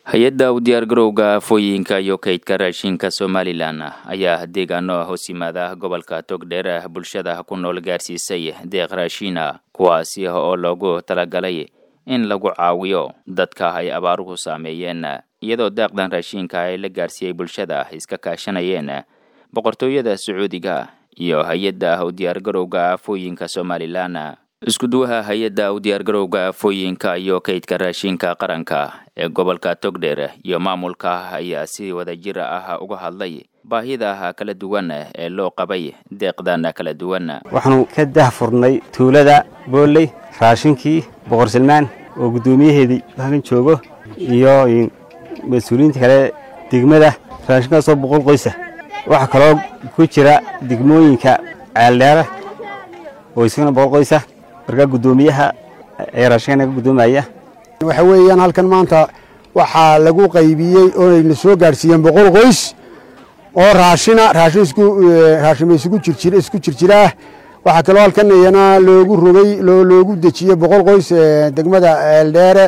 hay-adda u diyaargarowga afooyinka iyo kaydka raashinka somalilan ayaa deegaano hoos yimaada gobolka togdheer bulshada ku nool gaarsiisay deeq raashiina kuwaasi oo loogu talagalay in lagu caawiyo dadka ay abaaruhu saameeyeen iyadoo deeqdan raashiinka ay la gaarsiiyey bulshada iska kaashanayeen boqortooyada sacuudiga iyo hay-adda u diyaargarowga afooyinka somalilan iskuduwaha hay-adda u diyaargarowga afooyinka iyo kaydka raashinka qaranka ee gobolka togdheer iyo maamulka ayaa si wadajir ah uga hadlay baahida kala duwan ee loo qabay deeqdan kala duwan waxaanu ka dahfurnay tuulada booley raashinkii boqor salmaan oo guddoomiyaheedii halkan joogo iyo mas-uuliyiinta kale degmada raashinkaasoo boqol qoysa waxaa kaloo ku jira degmooyinka ceeldheere oo isagana boqol qoysa markaa guddoomiyaha ee raashinka naga guddoomaya waxa weeyaan halkan maanta waxaa lagu qaybiyey oonayna soo gaadhsiiyeen boqol qoys oo raashina raashin isku raashin isugu jirjir isku jirjiraa waxaa kaloo halkan iyana loogu rogay loogu dejiyey boqol qoys degmada eeldheere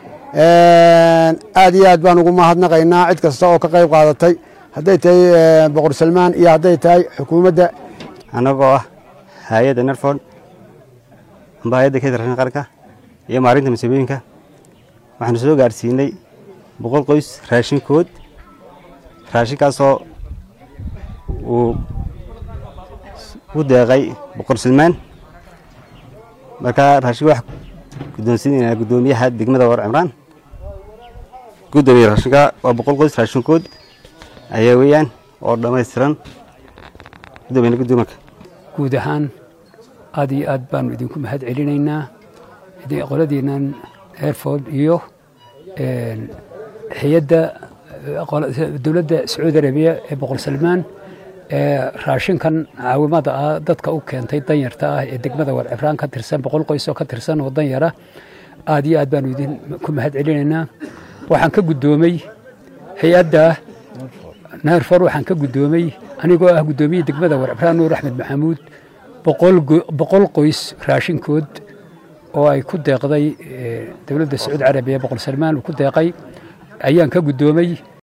aad iyo aad baan ugu mahadnaqaynaa cid kasta oo ka qayb qaadatay hadday tahay boqor salmaan iyo hadday tahay xukuumadda annagoo ah hay-adda nerford amba hay-adda kaydka raashinka qaranka iyo maarinta masiibooyinka waxaanu soo gaadhsiinay boqol qoys raashinkood raashinkaasoo uu u deeqay boqor salmaan markaa raashinka wax guddoonsiinaynaa guddoomiyaha degmada war cimraan guddoomiya raashinka waa boqol qoys raashinkood ayaa weeyaan oo dhammaystiran guddoomiya guddoomarka guud ahaan aad iyo aad baanu idinku mahad celinaynaa qoladiinnan airford iyo hay-adda dowladda sacuudi arabiya ee boqor salmaan raashinkan caawimada ah dadka u keentay danyarta ah ee degmada war cibraan ka tirsan boqol qoys oo ka tirsan oo danyara aad iyo aad baanu idinku mahad celinaynaa waxaan ka guddoomay hay-adda nairfor waxaan ka guddoomay anigoo ah guddoomiye degmada war cibraan nuur axmed maxamuud boqol qoys raashinkood oo ay ku deeqday dowladda sacuudi carabiya boqor salmaan uu ku deeqay ayaan ka guddoomay